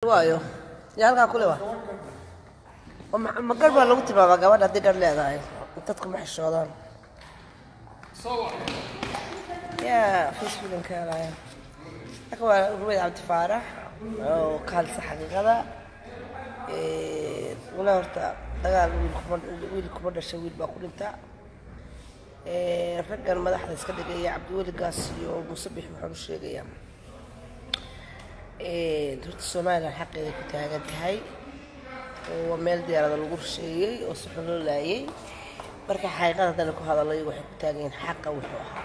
waayo yaa halkaa kule wa oo ma ma garh baa lagu tilmaamaa gabadha haddii garh leedahay dadku ma xishoodaan yaa facebookan ka helaya halka waa rumeyd cabdi faarax oo ka hadlisa xaqiiqada wala horta dagaal wiil kuma wiil kuma dhashay wiil baa ku dhinta raggan madaxda iska dhigaya cabdiweli gaas iyo muuse bix waxaan u sheegayaa horta somalilan xaqeeda ku taagan tahay oo waa meel diyaarada lagu rusheeyey oo si xun loo laayay marka xaqiiqada haddana ku hadalay waxay ku taagan yihiin xaqa wuxuu ahaa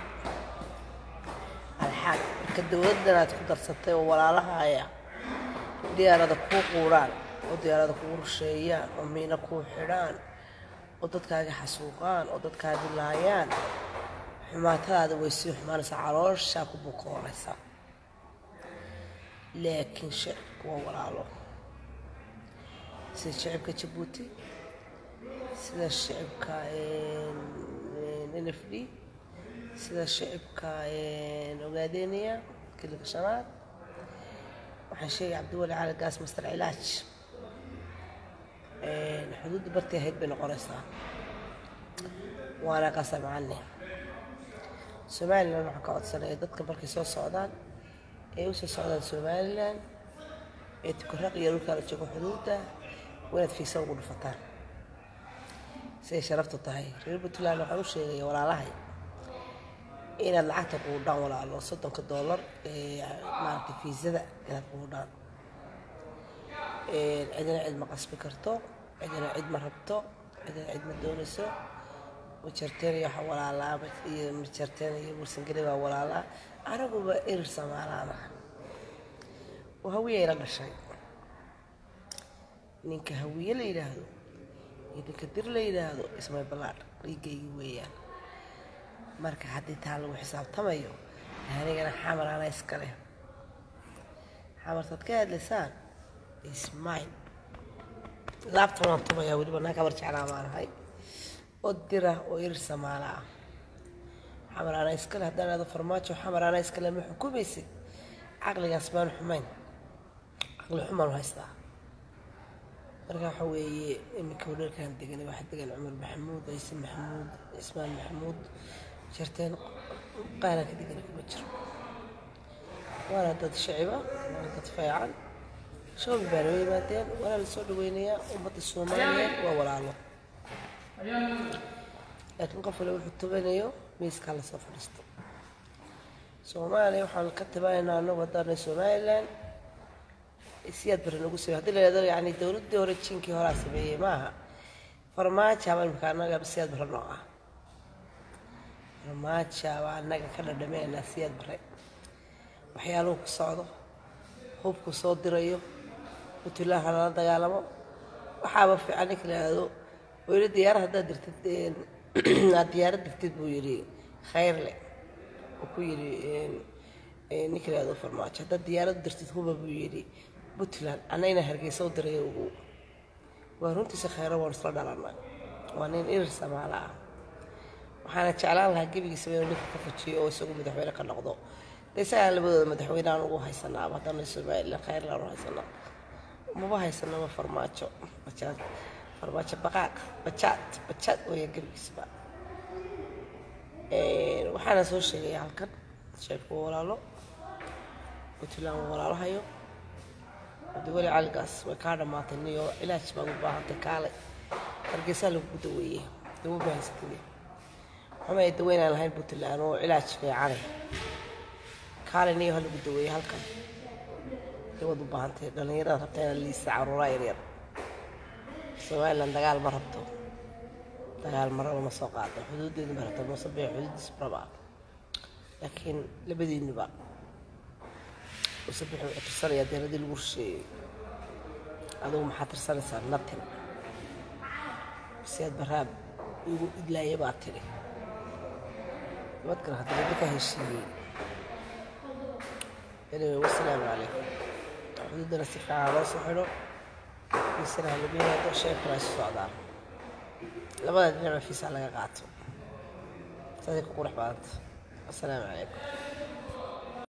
alxaq marka dowladdan aad ku darsatay oo walaalahaya diyaarada kuu quuraan oo diyaarada kuu rusheeyaan oo miina kuu xidhaan oo dadkaaga xasuuqaan oo dadkaaga laayaan xumaatadaada way sii xumaanaysaa calooshaa ku bukoonaysa laakiin shicibku waa walaalo sida shicibka jabuuti sida shicibka n f d sida shicibka ogaadeniya kilika shanaad waxaan sheegay cabdiwali cali gaas master cilaaj xuduudda bartii ahayd bay noqonaysaa waana qasamcane somalilan waxaan ka codsanaya dadka markay soo socdaan ee usoo socdaan somalilan ee tukaraq iyo dhulkaa la joogo xuduudda waa inaad fiisa ugu dhufataan siday sharaftu tahay reer puntland waxaan u sheegaya walaalahay inaad lacagta quudhaan walaalo soddonka doolar ee maaragtay fiisada inaad quudhaan cidina cid ma qasbi karto cidina cid ma rabto cidina cid ma doonayso majarteen iyo waxa walaalaa iyo majarteen iyo bursangeli baa walaalaa anaguba erir samaalaana oo hawiye la dhashay ninka hawiye la yidhaahdo iyo ninka dir la yidhaahdo ismay ballaadh dhiigaygi weeyaan marka haddii taa lagu xisaabtamayo anigana xamar ana iskale xamartaad ka hadlaysaan ismine laabtan waan tumayaa weliba naa kabar jeclaa maanahay oo dira oo irir samaala ah xamar ana iskale haddaan aado farmaajo xamar ana iskale ma xukumaysid caqligaas baan xumayn caqli xumaan haystaa marka waxa weeye iminka wadhalkan degan waxaa degan cumar maxamuud ciise maxamuud cismaan maxamuud jarteen qaaranka degana kuma jiro waana dad shiciba waana dad feecan shoobi baa noo yimaadeen waana la soo dhaweynayaa ummadda soomaaliyeed waa walaalo laakiin qof wale wuxuu tubanayo miiskaa lasoo fadhiisto soomaaliya waxaan ka tabanaynaa anagu haddaanay somalilan siyaad bari nagu samey hadii la yidhahdo yani dowladdii hore jinkii horaa sameeyey maaha farmaajaaba imika annaga siyaad bare noo ah farmaajaaba annaga ka dhadhameynaa siyaad bare waxyaaluhu ku socdo hubku soo dirayo puntland ha lala dagaalamo waxaaba fiican ninka la yidhahdo weli diyaarad haddaad dirtid aad diyaarad dirtid buu yidhi khayrle uu ku yidhi ninka la yidhahdo farmaajo haddaad diyaarad dirtid huba buu yidhi puntland annagna hargeysa u diray ugu waa runtiisa khayro waan isla dhalanay waa nin irir samaala ah waxaana jeclaan lahaa gebigiisaba inuu ninka ka fujiyo oo isagu madaxweyne ka noqdo de isagaa labadooda madaxweyne aan ugu haysanaaba haddana somalilan khayrlaan u haysanaa maba haysanaba farmaajo bajaad farmaajo baqaaq bajaad bajaad weeya gebigiisaba waxaana soo sheegaya halkan sheebka walaalo puntland waa walaalahayo cabdiweli caligaas way kaa dhammaatay niyo cilaaj baad u baahantay kaalay hargeysaa lagu daweeyey dawo ma haysatid waxuma ay daweynaan lahayn puntland oo cilaaj fiicane kaalay niyo ha lagu daweeyey halkan dawaad u baahantay dhallinyarada rabta inaad liisa caruuraa yaryar somalilan dagaal ma rabto dagaal maraba ma soo qaado xuduudeedu ma rabto mase bee xuduudiis maraba laakiin labadiinuba usabix wuxuu tirsanayaa deeradii lagu rusheeyey adugu maxaa tirsanaysaa natin siyaad baraab igu idlaaya baa tidhi nabadkan haddana dadka heshiiyey anyway wasalaamu calaykum xuduudana si fiican loo soo xidho fiisana ha lagu yimaado sheekana isu socdaan labada dhinacba fiisaa laga qaato saasay ku qurux badanta wasalaamu calaykum